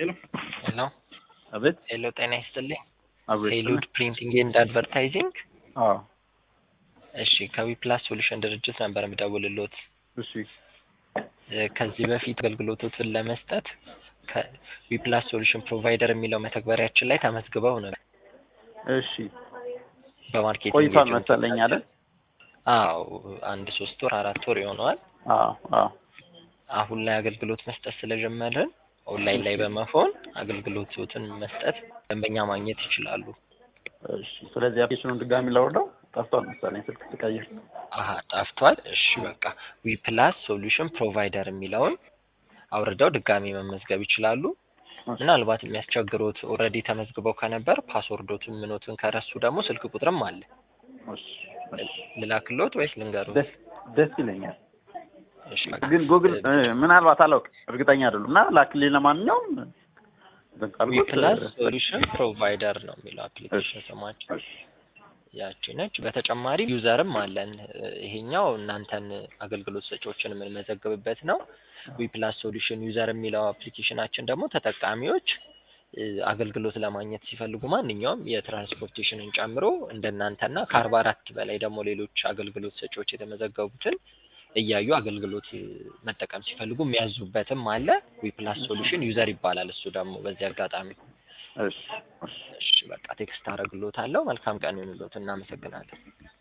ሄሎ ሄሎ አቤት ሄሎ፣ ጤና ይስጥልኝ። አቤት ሄሉድ ፕሪንቲንግ ኤንድ አድቨርታይዚንግ። አዎ እሺ፣ ከዊፕላስ ሶሉሽን ድርጅት ነበር የምደውልሎት። እሺ እ፣ ከዚህ በፊት አገልግሎቶትን ለመስጠት ከዊፕላስ ሶሉሽን ፕሮቫይደር የሚለው መተግበሪያችን ላይ ተመዝግበው ነው እሺ በማርኬቲንግ ቆይቷል ኤጀንት መሰለኝ አይደል አዎ፣ አንድ ሶስት ወር አራት ወር ይሆነዋል። አዎ አዎ አሁን ላይ አገልግሎት መስጠት ስለጀመርን ኦንላይን ላይ በመሆን አገልግሎቶትን መስጠት ደንበኛ ማግኘት ይችላሉ። እሺ ስለዚህ አፕሊኬሽኑን ድጋሚ ላውርደው ጠፍቷል መሰለኝ ስልክ ስቀይር አሀ ጠፍቷል። እሺ በቃ ዊፕላስ ሶሉሽን ፕሮቫይደር የሚለውን አውርደው ድጋሚ መመዝገብ ይችላሉ። ምናልባት የሚያስቸግሩት ኦልሬዲ ተመዝግበው ከነበር ፓስወርዶትን ምኖትን ከረሱ ደግሞ ስልክ ቁጥርም አለ። እሺ እሺ ልላክሎት ወይስ ልንገሩ? ደስ ደስ ይለኛል እሺ በቃ ግን ጉግል እ፣ ምናልባት አላውቅም እርግጠኛ አይደሉም እና ላክልኝ ለማንኛውም እንትን ካልኩት፣ ዊፕላስ እ፣ ሶሉሽን ፕሮቫይደር ነው የሚለው አፕሊኬሽን ስማችን እሺ ያቺ ነች። በተጨማሪ ዩዘርም አለን። ይሄኛው እናንተን አገልግሎት ሰጪዎችን የምንመዘግብበት ነው። ዊፕላስ ሶሉሽን ዩዘር የሚለው አፕሊኬሽናችን ደግሞ ተጠቃሚዎች እ፣ አገልግሎት ለማግኘት ሲፈልጉ ማንኛውም የትራንስፖርቴሽንን ጨምሮ እንደናንተና ከአርባ አራት በላይ ደግሞ ሌሎች አገልግሎት ሰጪዎች የተመዘገቡትን እያዩ አገልግሎት እ፣ መጠቀም ሲፈልጉ የሚያዙበትም አለ። ዊፕላስ ሶሉሽን ዩዘር ይባላል። እሱ ደግሞ በዚህ አጋጣሚ እሺ እሺ እሺ በቃ ቴክስት አደርግሎታለሁ። መልካም ቀን ይሁንልዎት። እናመሰግናለን።